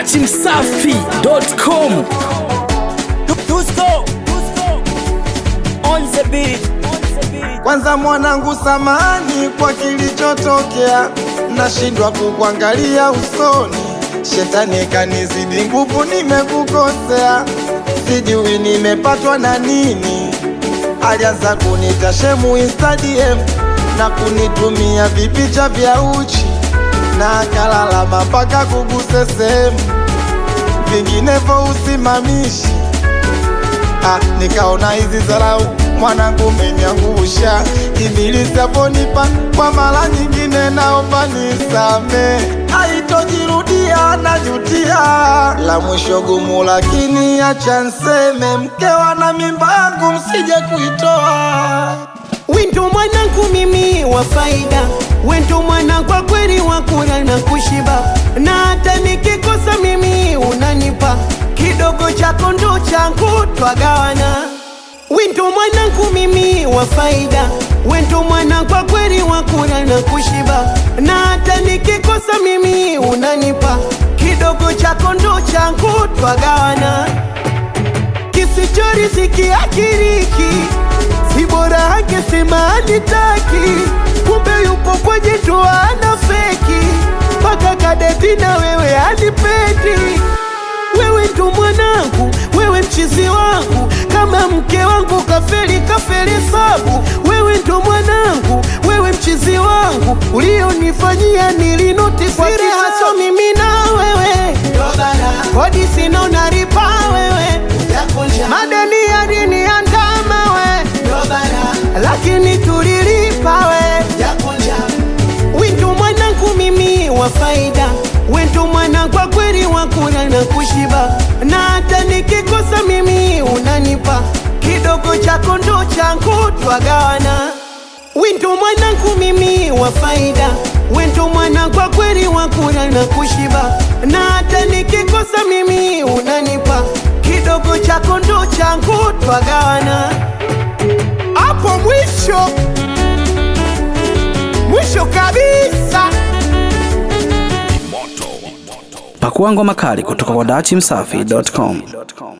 dachimsafi.com Tusko on the beat. Kwanza mwanangu, samani kwa kilichotokea, nashindwa kukuangalia usoni. Shetani kanizidi nguvu, nimekukosea, sijui nimepatwa na nini. Alianza kunita shemu Instagram na kunitumia vipicha vya uchi na akalalama mpaka kuguse sehemu, vinginevyo usimamishi Ah, nikaona hizi zarau mwanangu umeniangusha, ibilisi aponipa kwa mara nyingine, naomba nisame, haitojirudia, najutia. La mwisho gumu, lakini acha nseme, mkewa na mimba yangu msije kuitoa. Wendo mwanangu mimi wa faida, wendo mwana kwa kweli wa kula na kushiba, na hata nikikosa mimi unanipa kidogo chako ndo changu twagawana. Wendo mwanangu mimi wa faida, wendo mwana kwa kweli wa kula na kushiba, na hata nikikosa mimi unanipa kidogo chako ndo changu twagawana kisichoriziki akiriki si bora angesema anitaki, kumbe yupo kwenye ndoa ana feki, mpaka kadeti na wewe anipendi. Wewe ndo mwanangu, wewe mchizi wangu, kama mke wangu kafeli kafeli sabu. Wewe ndo mwanangu, wewe mchizi wangu, ulionifanyia nilinoti kwa kisacho mimi na wewe, kodi sina unaripa wewe, madeni yaliniandama we, lakini tulilipa we Wendo mwanangu mimi wa faida, wendo mwana kwa kweli wa kula na kushiba, na hata nikikosa mimi unanipa kidogo chako ndo changu twagawana. Wendo mwanangu mimi wa faida, wendo mwana kwa kweli wa kula na kushiba, na hata nikikosa mimi unanipa kidogo chako ndo changu twagawana. Hapo mwisho mwisho kabisa. pakua ngoma kali kutoka kwa dachimsafi.com